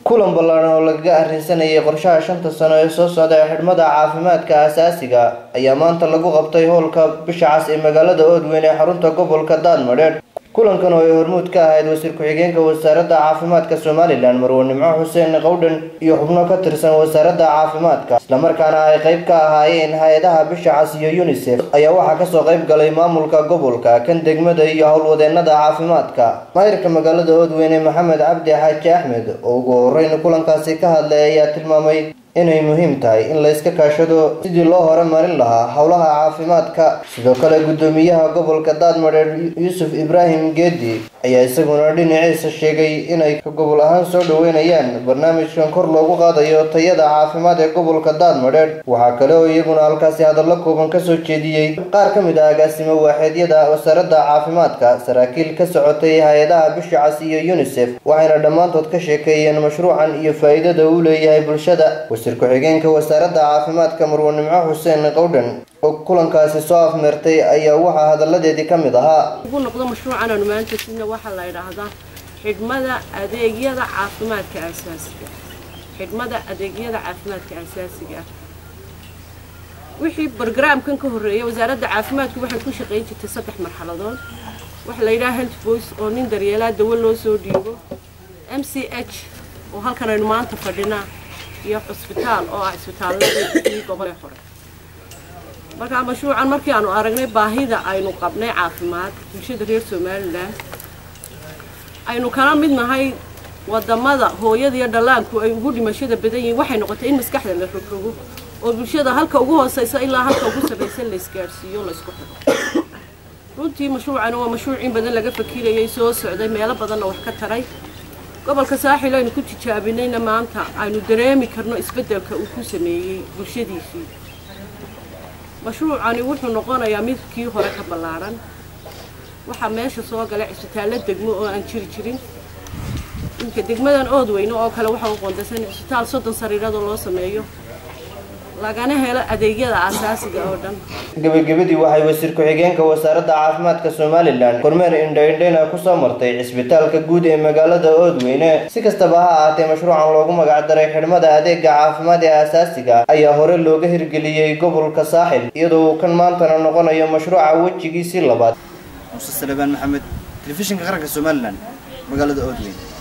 kulan ballaaran oo lagaga arrinsanayay qorshaha shanta sano ee soo socda ee xidhmada caafimaadka aasaasiga ayaa maanta lagu qabtay howlka bisha cas ee magaalada oodweyn ee xarunta gobolka daadmadheedh kulankan oo ay hormuud ka ahayd wasiir ku-xigeenka wasaaradda caafimaadka somalilan marwe nimco xuseen qowdhan iyo xubno ka tirsan wasaaradda caafimaadka islamarkaana ay qayb ka ahaayeen hay-adaha bisha cas iyo unisef ayaa waxaa kasoo qayb galay maamulka gobolka kan degmada iyo howlwadeenada caafimaadka maayirka magaalada oodweyne maxamed cabdi xaaji axmed oo ugu horeyn kulankaasi ka hadlay ayaa tilmaamay inay muhiim tahay in la iska kaashado sidii loo horumarin lahaa howlaha caafimaadka sidoo kale guddoomiyaha gobolka daadmadheer yuusuf ibraahim geedi ayaa isaguna dhinaciisa sheegay inay ka gobol ahaan soo dhaweynayaan barnaamijkan kor loogu qaadayo tayada caafimaad ee gobolka daadmadheer waxaa kale oo iyaguna halkaasi hadallo kooban kasoo jeediyey qaar ka mid ah agaasimo waaxeedyada wasaaradda caafimaadka saraakiil ka socotay hay-adaha bisha cas iyo unisef waxayna dhammaantood ka sheekeeyeen mashruucan iyo faa-iidada uu leeyahay bulshada wasiir ku-xigeenka wasaaradda caafimaadka marwe nimco xuseen qowdhan oo kulankaasi soo afmeertay ayaa waxaa hadalladeedii ka mid ahaa ugu noqdo mashruucan aanu maanta sidna waxaa la yidhaahdaa xidhmada adeegyada caafimaadka aasaasiga xidhmada adeegyada caafimaadka aasaasiga ah wixii bargaraamkan ka horreeyay wasaaradda caafimaadku waxay ku shaqayn jirtay saddex marxaladood waxaa la yidhaha health voice oo nin daryeelaa dawo loo soo dhiibo m c h oo halkan aynu maanta fadhinaa iyo cusbitaal oo ah cisbitaalladii gobolee hore markaa mashruucan markii aanu aragnay baahida aynu qabnay caafimaad bulshada reer somalilan aynu kala mid nahay wadamada hooyada iyo dhallaanku ay ugu dhimashada badan yihiin waxay noqotay in maskaxda la rogrogo oo bulshada halka ugu hooseysa ilaa halka ugu sarreysa la isgaadhsiiyo laysku xidho runtii mashruucani waa mashruuc in badan laga fakirayay soo socday meelo badanna wax ka taray gobolka saaxil aynu ku tijaabinayna maanta aynu dareemi karno isbeddelka uu ku sameeyey bulshadiisii mashruucani wuxuu noqonayaa midkii hore ka ballaadhan waxaa meesha soo galay cisbitaallo degmo oo aan jiri jirin inka degmadan oodweyne oo kale waxaa u qoondaysan cisbitaal soddon sariiradoo loo sameeyo lagana helo adeegyada aasaasiga oo dhan gebagabadii waxay wasiir ku-xigeenka wasaaradda caafimaadka somalilan kormeer indhaindhayna kusoo martay cisbitaalka guud ee magaalada oodweyne si kastaba ha ahaatee mashruucan loogu magacdaray xidhmada adeega caafimaad ee aasaasiga ayaa hore looga hirgeliyey gobolka saaxil iyadoo uu kan maantana noqonayo mashruuca wejigiisii labaad muuse salebaan maxamed telefishinka qaranka somalilan magaalada oodweyne